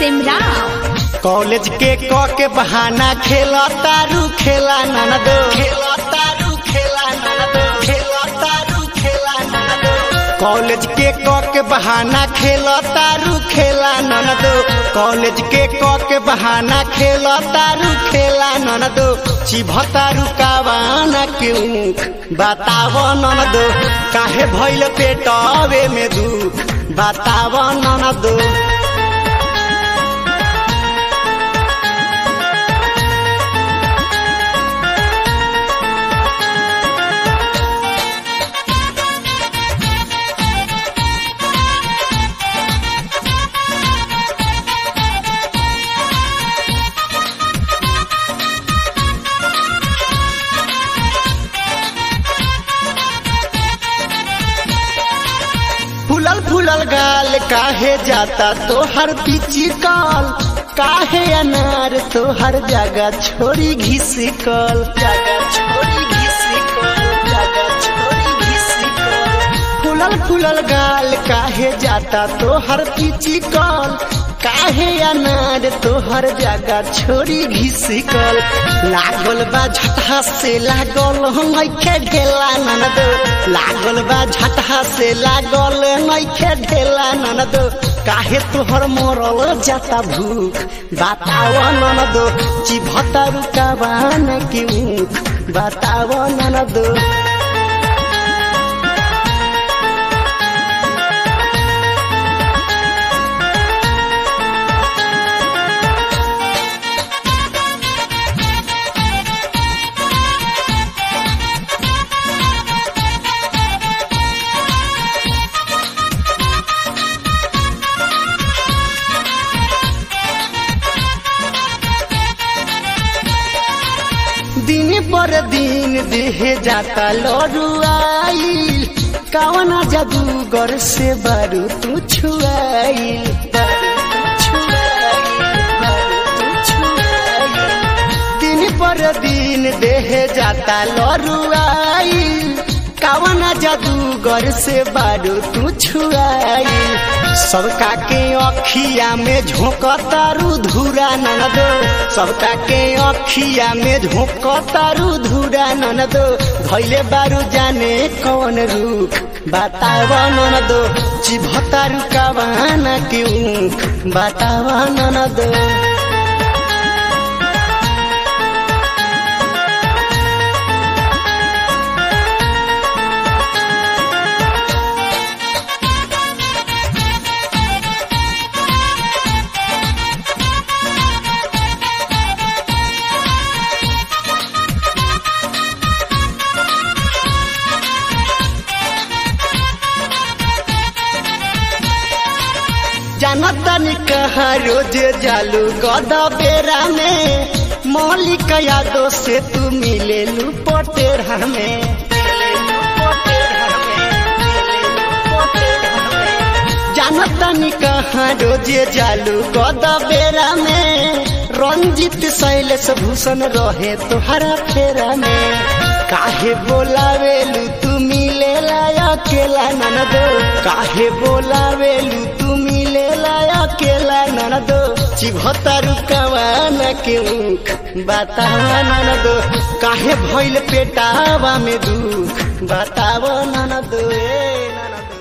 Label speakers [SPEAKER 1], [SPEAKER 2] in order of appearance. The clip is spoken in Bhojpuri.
[SPEAKER 1] सिमराव
[SPEAKER 2] कॉलेज के क के बहाना खेला तारू खेला ननदो खेला तारू खेला ननदो खेला तारू खेला ननदो कॉलेज के क के बहाना खेला तारू खेला ननदो कॉलेज के क के बहाना खेला तारू खेला ननदो चिभतारू कावाना के ऊख बताव ननदो काहे भइल पेटवे में दुख बताव ननदो फुलल फुलल गाल काहे जाता तोहर पीची काल काहे अनार तोहर जगह छोड़ी घिसिकल जगह छोड़ी घिसिकल जगह छोड़ी घिसिकल फुलल फुलल गाल काहे जाता तोहर पीची काल काहे अनार तोहर जगह छोड़ी घिसिकल लागल बा झटहा से लागल नइखे ढेला ननद लागल बा झटहा से लागल नइखे ढेला ननद काहे तोहर मरल जाता भूख बताव ननद चिभता रुकावान के ऊख बताव ननद दिन पर दिन देहे जाता लड़ुआईल कवना जादूगर से बारू तू छुआईल बारू तू छुआईल, बारू तू छुआईल। दिन पर दिन देहे जाता लड़ुआईल कवना जादूगर से बारू तू छुआईल सबका के अखिया में झोंकतारू धुरा ननदो सबका के अखिया में झोंकतारू धुरा ननदो भैले बारू जाने कौन रूख बताव ननदो चिभतारू कवाना के ऊख बताव ननदो जानतनी कहा रोज जालू गद बेरा में मौलिक यादों से तू मिले लू पटेरा में जानतनी कहा रोज जालू गद बेरा में रंजित शैलेश भूषण रहे तोहरा फेरा में काहे बोलावेलू तू मिले अकेला ननदो काहे बोलावेलू तू मिले अकेला ननदो चिभतारू कवाना के ऊख बतावा ननदो काहे भइल पेटावा में दुख बतावा ननदो ए ननदो